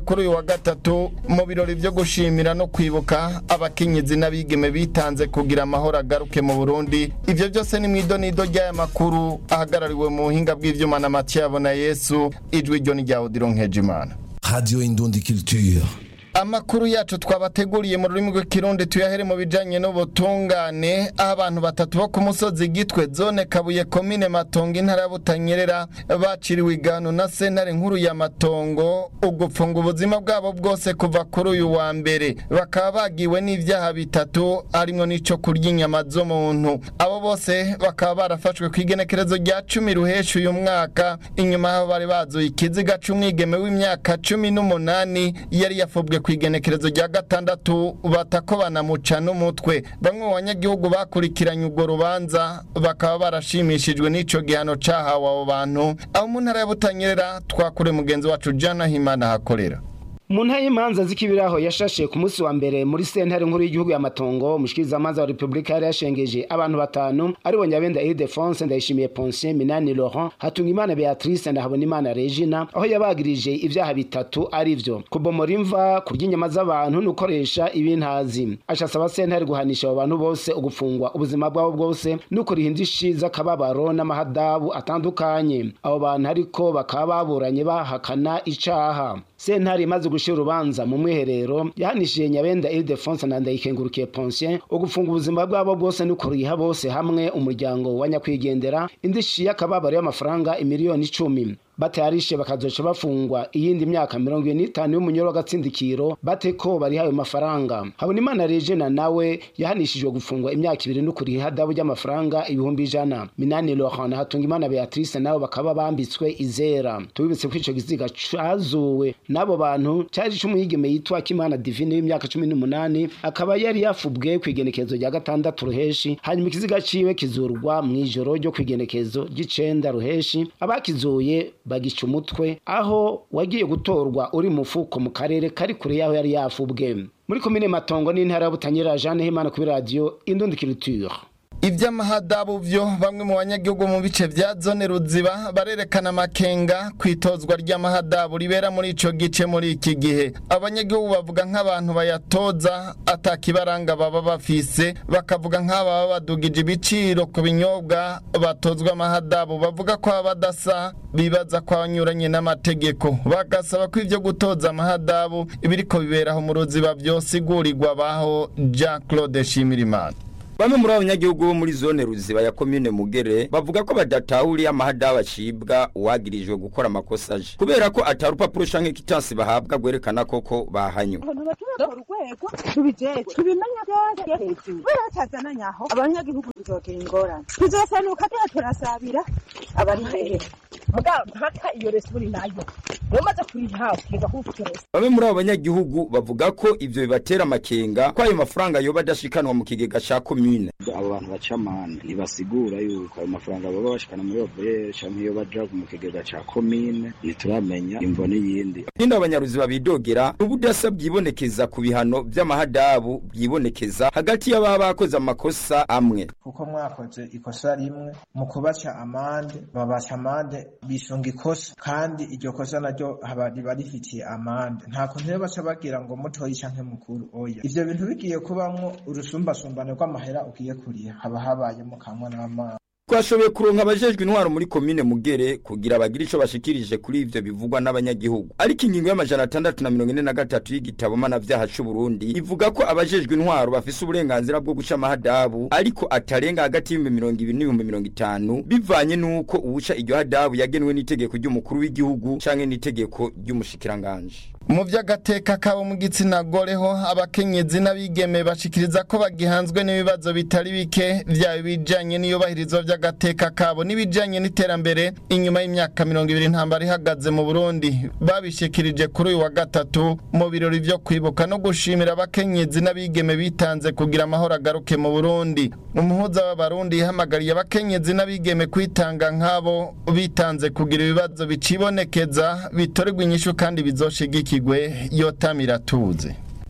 kuri uyu wa gatatu mu birori byo gushimira no kwibuka abakenyezi n'abigeme bitanze kugira amahoro agaruke mu burundi ivyo byose ni mw'idonido ry'aya makuru ahagarariwe mu buhinga bw'ivyuma na matiyabo na yesu ijwi ryo ni rya odiro nkejimana Radio Indundi Culture. amakuru yacu twabateguriye mu rurimi rw'ikirundi tuyahere mu bijanye n'ubutungane aho abantu batatu bo ku musozi gitwe zone kabuye komine matongo intara ya butanyerera baciriwe igano na sentare nkuru ya matongo ugupfunga ubuzima bwabo bwose kuva kuri uyu wa mbere bakaba bagiwe n'ivyaha bitatu harimwo n'ico kurya inyama z'umuntu abo bose bakaba barafashwe ku igenekerezo rya cumi ruhesha uyu mwaka inyuma y'aho bari bazuye ikiziga c'umwigeme w'imyaka cumi n'umunani yari yafubwe ku igenekerezo rya gatandatu batako banamuca n'umutwe bamwe mu banyagihugu bakurikiranye urwo rubanza bakaba barashimishijwe n'ico gihano cahawe abo bantu aho mu ntara ya butanyerera twakure mugenzi wacu jana himana hakorera mu ntara y'imanza z'ikibiraho yashashe ku munsi wa mbere muri sentare nkuru y'igihugu y'amatongo umushikirizamanza wa repubulika yari yashengeje abantu batanu aribo nyabenda ildefonse ndayishimiye ponsien minani laurent hatungimana beatrice ndahabonimana regina aho yabagirije ivyaha bitatu ari vyo kubomora imva kurya inyama z'abantu n'ukoresha ibintazi aca asaba sentare guhanisha abo bantu bose ugufungwa ubuzima bwabo bwose n'ukuriha indishi z'akababaro n'amahadabu atandukanye abo bantu ariko bakaba baburanye bahakana icaha sentare imaze gushira urubanza mu mwiherero yahanishije nyabenda ildefonse na ndayikengurukiye ponsien ugufunga ubuzima bwabo bwose n'ukuriha bose hamwe umuryango wa nyakwigendera indishi y'akababaro y'amafaranga imiliyoni icumi batayarishe bakazoca bafungwa iyindi myaka mirongo ine n'itanu y'umunyoro w'agatsindikiro bate ko bariha ayo mafaranga habonimana regina nawe yahanishijwe gufungwa imyaka ibiri n'ukuriha ihadabu ry'amafaranga ibihumbi ijana minani laurent na hatungimana beatrice nabo bakaba bambitswe izera tubibutse ko ico giziga cazuwe n'abo bantu cari c'umuyigeme yitwa kimana divine w'imyaka cumi n'umunani akaba yari yafubwe kw'igenekezo rya gatandatu ruheshi hanyuma ikiziga ciwe kizurwa mw'ijoro ryo kw'igenekezo ry'icenda ruheshi abakizuye bagica umutwe aho wagiye gutorwa uri mufuko mu karere kari kure yaho yari yafubwe muri komine matongo n'intara ya butanyerera jeanne himana kuri radiyo indundikiriture ivy'amahadabu vyo bamwe mu banyagihugu mu bice vya zone ruziba barerekana amakenga kwitozwa ry'amahadabu ribera muri ico gice muri iki gihe abanyagihugu bavuga nk'abantu bayatoza atakibaranga baba bafise bakavuga nk'ababa badugije ibiciro ku binyobwa batozwa amahadabu bavuga ko baba badasa bibaza ko banyuranye n'amategeko bagasaba ko ivyo gutoza amahadabu ibiriko biberaho mu ruziba vyosigurirwa baho Jean Claude Shimirimana Bamwe muri abanyagihugu bo muri zone ruziba ya komine Mugere bavuga ko badatahuriye amahadabu acibwa uwagirijwe gukora amakosa aje kubera ko atari urupapuro canke kitansi bahabwa gwerekana koko bahanywe urwego tubijeje tubimenya byose hejuru kubera batazananye aho abanyagihugu tuzogira ingorane tuzosanuka tuba turasabira abari mbere mugabo mpaka iyo resi uri nayo umaze kurihawe ukiga kuwufite resi Bamwe muri abo banyagihugu bavuga ko ivyo bibatera amakenga ko ayo mafaranga yoba adashikanwa mu kigega ca komine abo bantu baca amande ntibasigura yuko ayo mafaranga baba bashikana muri obrere canke iyo baja mu kigega ca komine ntituramenya imvo n'iyindi Ninde abanyaruziba bidogera ubudasa bwibonekeza ku bihano vy'amahadabu bwibonekeza hagati y'ababa bakoze amakosa amwe kuko mwakoze ikosa rimwe mu kubaca amande babaca amande bisunga ikosa kandi iryo kosa naryo haba riba rifitiye amande nta kuntu rero baca bagira ngo mutoyi canke mukuru oya ivyo bintu bigiye kubamwo urusumbasumbane rw'amahera ugiye kuriha haba habayemo kamwe n'amazi twashoboye kuronka abajejwe intwaro muri komine mugere kugira bagire ico bashikirije kuri ivyo bivugwa n'abanyagihugu ariko ingingo y'amajana atandatu na mirongo ine na gatatu y'igitabo mpanavyaha c'uburundi ivuga ko abajejwe intwaro bafise uburenganzira bwo guca amahadabu ariko atarenga hagati y'ibihumbi mirongo ibiri n'ibihumbi mirongo itanu bivanye n'uko uwuca iryo hadabu yagenwe n'itegeko ry'umukuru w'igihugu canke n'itegeko ry'umushikiranganji mu vy'agateka kabo mu gitsina gore ho abakenyezi n'abigeme bashikiriza ko bagihanzwe n'ibibazo bitari bike vyaba ibijanye n'iyubahirizwa vy'agateka kabo n'ibijanye n'iterambere inyuma y'imyaka mirongo ibiri ntambara ihagaze mu burundi babishikirije kuri uyu wa gatatu mu birori vyo kwibuka no gushimira abakenyezi n'abigeme bitanze kugira amahoro agaruke mu burundi umuhuza w'abarundi yahamagariye abakenyezi n'abigeme kwitanga nk'abo bitanze kugira ibibazo bicibonekeza bitorerwa inyishu kandi bizoshigikirwe yotamira tuze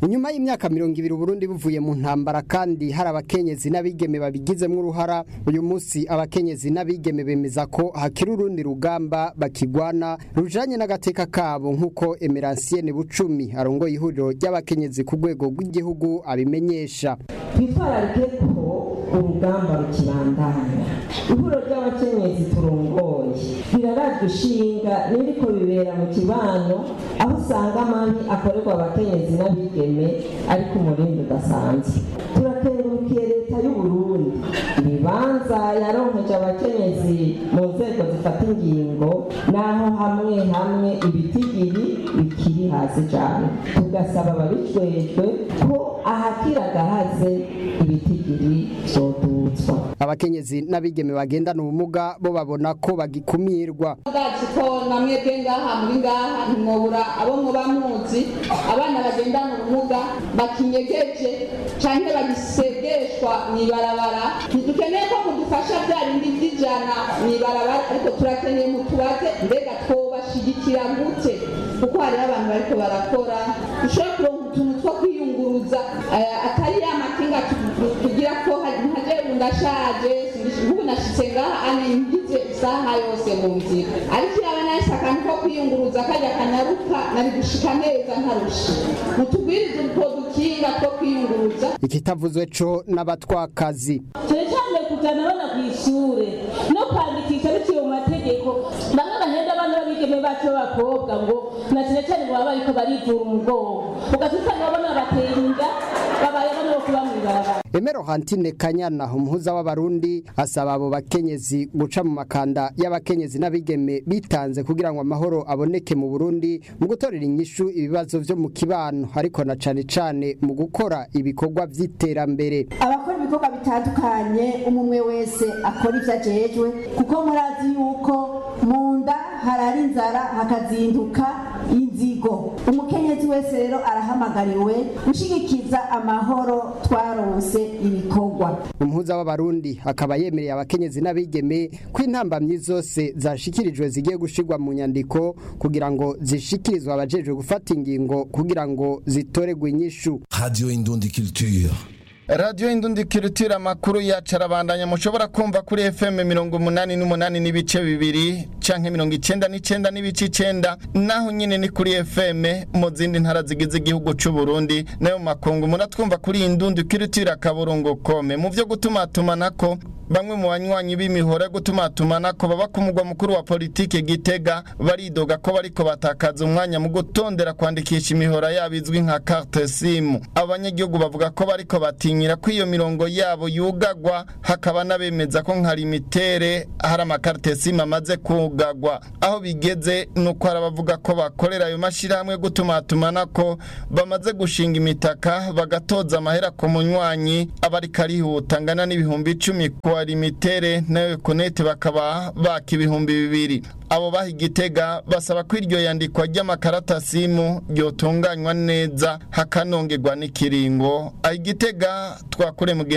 inyuma y'imyaka mirongo ibiri uburundi buvuye mu ntambara kandi hari abakenyezi n'abigeme babigizemo uruhara uyu munsi abakenyezi n'abigeme bemeza ko hakiri urundi rugamba bakigwana rujanye n'agateka kabo nk'uko emeransiene bucumi arongoye ihuriro ry'abakenyezi ku rwego rw'igihugu abimenyesha twitwararike ko urugamba rukibandanya ihuriro ry'abakenyezi turongoye birarajwe ishinga n'ibiriko bibera mu kibano aho usanga amabi akorerwa abakenyezi n'abigeme ariko umurindi udasanzwe turakengurukiye leta y'uburundi ibibanza yaronkeje abakenyezi mu nzego zifata ingingo n'aho hamwe hamwe ibitigiri bikiri hasi cyane tugasaba ababijejwe ko ahakiragahaze ibitigiri vyodutswa abakenyezi n'abigeme bagendana ubumuga bo babona ko bagikumirwa bwacu ko namwebwe ngaha muri ngaha ntimwobura abo muba muzi abana bagendana ubumuga bakinyegeje canke bagisegeshwa mw'ibarabara ntidukeneye ko mudufasha bya bindi vy'ijana mw'ibarabara ariko turakeneye mutubaze mbega twobashigikira gute kuko hariho abantu bariko barakora dushobora kuronka utuntu two kwiyunguruza atari ya makinga tugira ko nkaje ndashaje ubu nashitse ngaha ane ngize isaha yose mu nzira ariko iraba nahise akantu ko kwiyunguruza kajya kanyaruka nari gushika neza ntarushe mutugwirize utwo dukinga two kwiyunguruza ikitavuzwe co n'abatwakazi cyane cyane kujyana abana ku ishure no kwandikisha biciye mu mategeko bamwe bahenda abana b'abigeme bacu b'abakobwa ngo na cyane cyane baba bariko barivura umugongo ugaca usanga abana batera inda babaye abana bo kuba mw'ibarabara Emero Hantine Kanyana umuhuza w'abarundi asaba abo bakenyezi guca mu makanda y'abakenyezi n'abigeme bitanze kugira ngo amahoro aboneke mu Burundi mu gutorera inyishu ibibazo vyo mu kibano ariko na cane cane mu gukora ibikorwa vy'iterambere abakora ibikorwa bitandukanye umumwe wese akora ivyo ajejwe kuko murazi yuko mu nda harara inzara hakazinduka inzigo umukenyezi wese rero arahamagariwe gushigikiza amahoro twaronse ibikorwa umuhuza w'abarundi akaba yemereye abakenyezi n'abigeme ko intambamyi zose zashikirijwe zigiye gushirwa mu nyandiko kugira ngo zishikirizwe abajejwe gufata ingingo kugira ngo zitoregwe inyishu Radio Indundi Culture. radiyo indundi kirutira amakuru yacu arabandanya mushobora kumva kuri fm mirongo umunani n'umunani n'ibice bibiri canke mirongo icenda n'icenda n'ibice icenda naho nyine ni kuri fm mu zindi ntara zigize igihugu c'u Burundi nayo mu makungu muratwumva kuri indundi kirutira akaburungu kome mu vyo gutumatumanako bamwe mu banywanyi b'imihora yo gutumatumanako baba ku mugwa mukuru wa politike gitega baridoga ko bariko batakaza umwanya mu gutondera kwandikisha imihora yabo izwi nka carte simu abanyagihugu bavuga ko bariko batinyira ko iyo mirongo yabo yugagwa hakaba n'abemeza ko nka limitere hari amakarte simu amaze kugagwa aho bigeze nuko hari abavuga ko bakorera ayo mashirahamwe yo gutumatumanako bamaze gushinga imitaka bagatoza amahera ku munywanyi abariko arihuta angana n'ibihumbi icumi ku limitere nayo konete bakaba baka ibihumbi bibiri abo baha igitega basaba ko iryo yandikwa ry'amakarata simu ryotunganywa neza hakanongerwa n'ikiringo aho igitega twakure mu